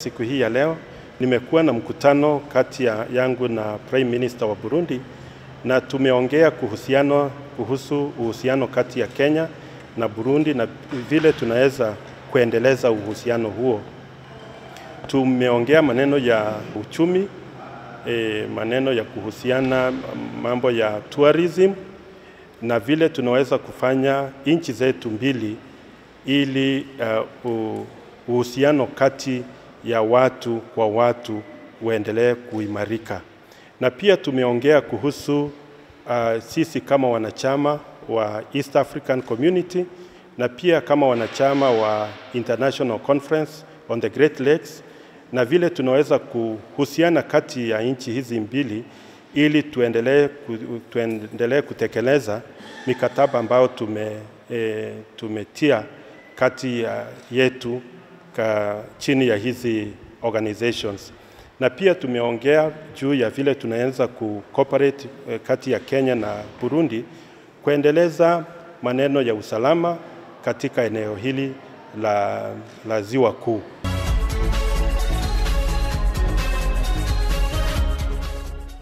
Siku hii ya leo nimekuwa na mkutano kati ya yangu na Prime Minister wa Burundi na tumeongea kuhusiano, kuhusu uhusiano kati ya Kenya na Burundi na vile tunaweza kuendeleza uhusiano huo. Tumeongea maneno ya uchumi, e, maneno ya kuhusiana mambo ya tourism na vile tunaweza kufanya nchi zetu mbili ili uh, uhusiano kati ya watu kwa watu uendelee kuimarika. Na pia tumeongea kuhusu uh, sisi kama wanachama wa East African Community na pia kama wanachama wa International Conference on the Great Lakes na vile tunaweza kuhusiana kati ya nchi hizi mbili ili tuendelee, tuendelee kutekeleza mikataba ambayo tume, e, tumetia kati ya yetu ka, chini ya hizi organizations na pia tumeongea juu ya vile tunaweza kucooperate kati ya Kenya na Burundi kuendeleza maneno ya usalama katika eneo hili la, la Ziwa Kuu.